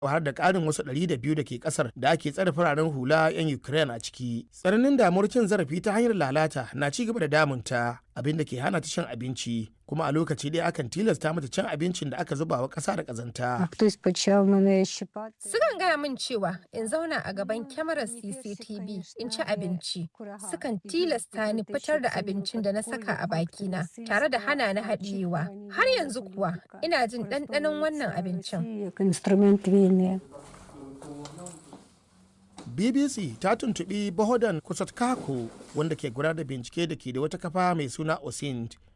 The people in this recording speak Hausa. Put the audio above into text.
har da ƙarin wasu 200 da ke ƙasar da ake tsare fararen hula 'yan Ukraine a ciki. Tsananin damuwar cin zarafi ta hanyar lalata na ci gaba da damunta abin da ke hana ta cin abinci kuma a lokaci ɗaya akan tilasta mata cin abincin da aka zuba wa ƙasa da ƙazanta. Хтось почав мене щипати. Sukan gaya min cewa in zauna a gaban kyamarar CCTV in ci abinci. Sukan tilasta ni fitar da abincin da na saka a bakina tare da hana ni haɗiyewa. Har yanzu kuwa ina jin ɗanɗanon wannan abincin. Як інструмент війни. BBC ta tuntuɓi Bohodan Kusatkako wanda ke gudanar da bincike da ke da wata kafa mai suna OSINT